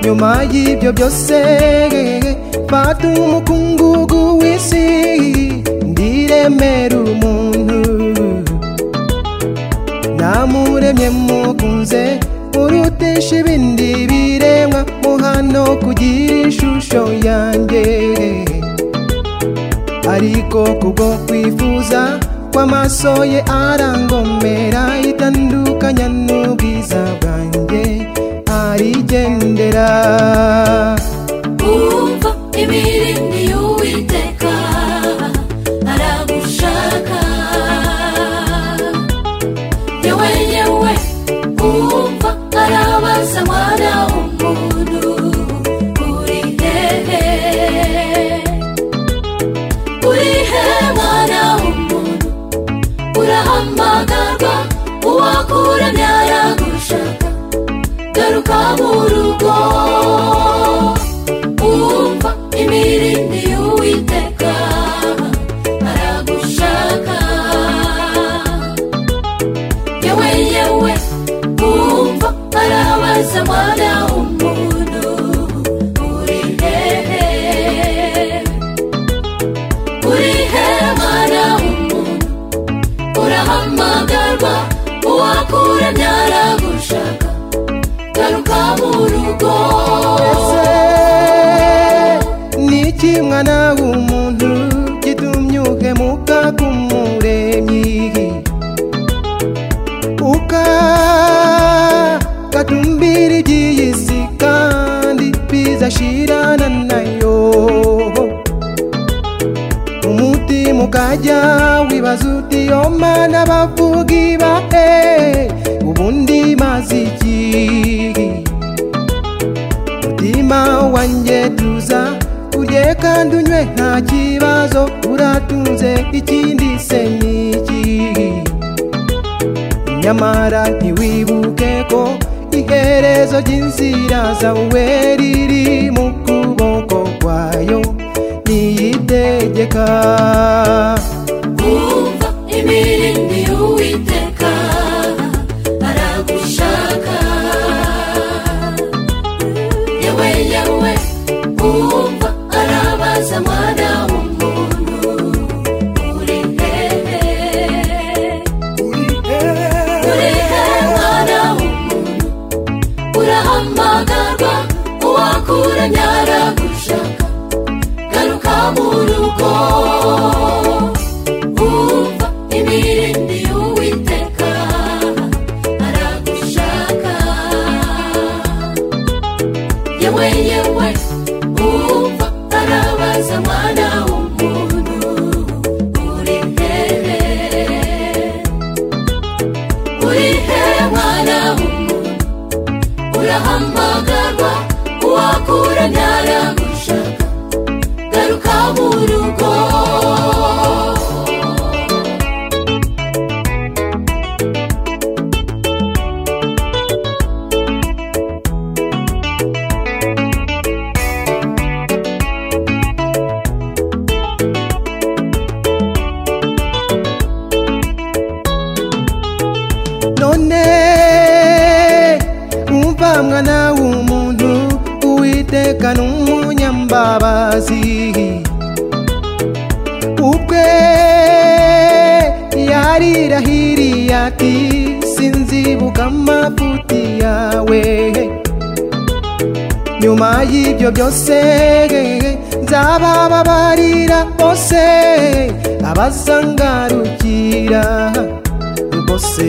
nyuma y'ibyo byose fata umukungugu w'isi ndiremera umuntu namuremye mukunze urutisha ibindi biremwa muhano kugira ishusho yanjye ariko kubwo kwifuza kw'amaso ye arangomera itandukanya n'ubwiza bwanjye arigendera umva imirindi y'uwiteka aragushaka ye wenyewe umva arabaza mwana w'umuntu uri hehe uri he mwana w'umuntu urahamagarwa uwakuramye aragushaka garuka mu rugo umva imirindi y'uwiteka aragushaka yewe yewe umva arabaza mwana w'umuntu uri hehe uri he mwana w'umuntu urahamagarwa uwakuramye aragushaka garuka mu rugo Ese ni iki mwana w'umuntu gitumye uhemuka k'umuremyi ukagatumbira iby'iyi si kandi bizashirana nayo umutima ukajya wibaza uti yo mana bavuga ibahe ubundi maze iki mutima wanjye tuza urye kandi unywe nta kibazo uratunze ikindi se ni iki nyamara ntiwibuke ko iherezo ry'inzira zawe riri mu kuboko kwayo niyitegeka umva imirindi y'uwiteka aragushaka yewe yewe umva arabaza mwana w'umuntu uri hehe uri he mwana w'umuntu urahamagarwa uwakuranye aragushaka garuka mu rugo umva imirindi y'uwiteka aragushaka yewe yewe umva arabaza mwana w'umuntu uri hehe uri hehe mwana w'umuntu urahamagarwa uwakuranye aragushaka garuka mu rugo none umva mwana w'umuntu uwiteka ni umunyambabazi ubwe yarirahiriye ati sinzibuka amafuti yawe nyuma y'ibyo byose nzabababarira bose abazangarukira bose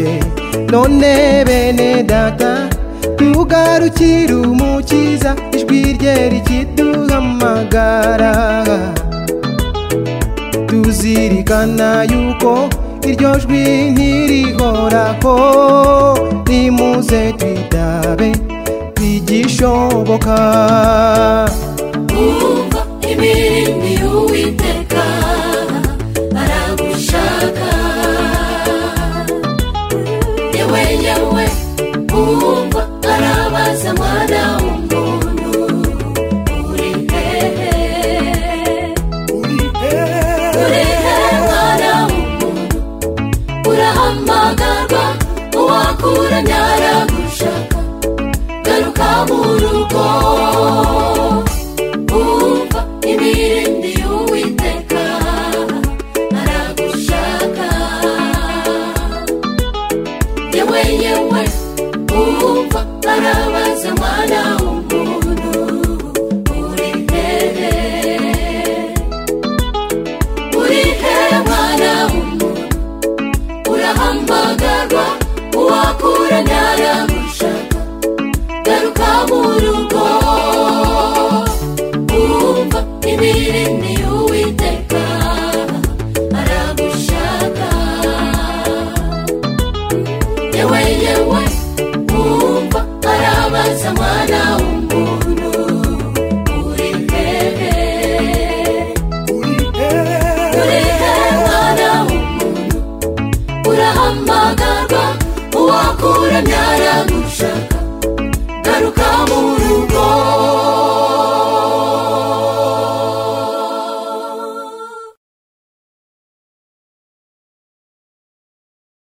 none bene data tugarukire umukiza ijwi rye rikiduhamagara tuzirikana yuko iryo jwi ntirihoraho nimuze twitabe ntigishoboka umva imirindi y'uwiteka aragushaka yewe yewe umva arabaza mwana w'umuntu uri hehe uri he mwana w'umuntu urahamagarwa uwakuranye aragushaka garuka mu rugo kumva imirimo y'uwiteka